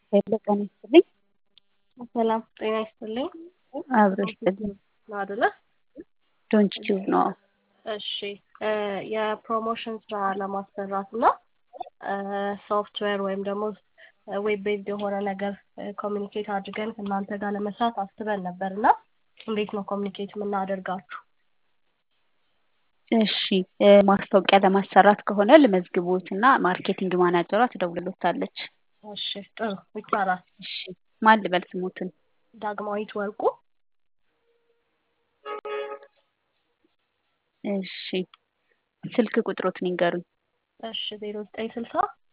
ሄሎ ጤና ይስጥልኝ። ሰላም ጤና ይስጥልኝ። አብሮ ይስጥልኝ። ነው አይደለ? ዶንት ቲዩብ ነው። እሺ የፕሮሞሽን ስራ ለማሰራት እና ሶፍትዌር ወይም ደግሞ ዌብ ቤዝድ የሆነ ነገር ኮሚኒኬት አድርገን ከእናንተ ጋር ለመስራት አስበን ነበር እና እንዴት ነው ኮሚኒኬት የምናደርጋችሁ? እሺ ማስታወቂያ ለማሰራት ከሆነ ልመዝግቦት እና ማርኬቲንግ ማናጀሯ ትደውልሎታለች። እሺ ጥሩ ይቻላል። እሺ ማን ልበል ስሞትን? ዳግማዊት ወርቁ እሺ ስልክ ቁጥሮትን ይንገሩኝ። እሺ ዜሮ ዘጠኝ ስልሳ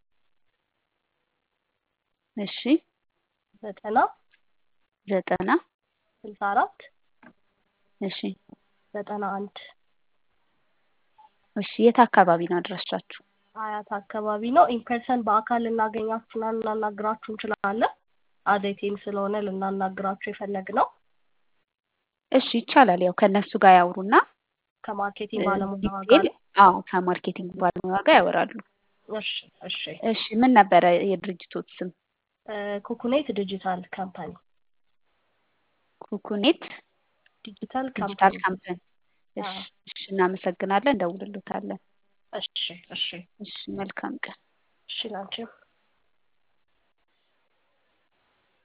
እሺ ዘጠና ዘጠና ስልሳ አራት እሺ ዘጠና አንድ እሺ የት አካባቢ ነው አድራሻችሁ? አያት አካባቢ ነው። ኢንፐርሰን በአካል ልናገኛችሁና ልናናግራችሁ እንችላለን። አዴቴም ስለሆነ ልናናግራችሁ የፈለግነው እሺ ይቻላል። ያው ከእነሱ ጋር ያውሩና ከማርኬቲንግ ባለሙያዋ ጋር ዲቴል አዎ ከማርኬቲንግ ባለሙያ ጋር ያወራሉ። እሺ እሺ እሺ ምን ነበረ የድርጅቶት ስም? ኩኩኔት ዲጂታል ካምፓኒ ኩኩኔት ዲጂታል ዲጂታል ካምፓኒ ካምፓኒ። እሺ እሺ እናመሰግናለን፣ እንደውልሎታለን። እሺ እሺ እሺ መልካም ቀን። እሺ ላንቺም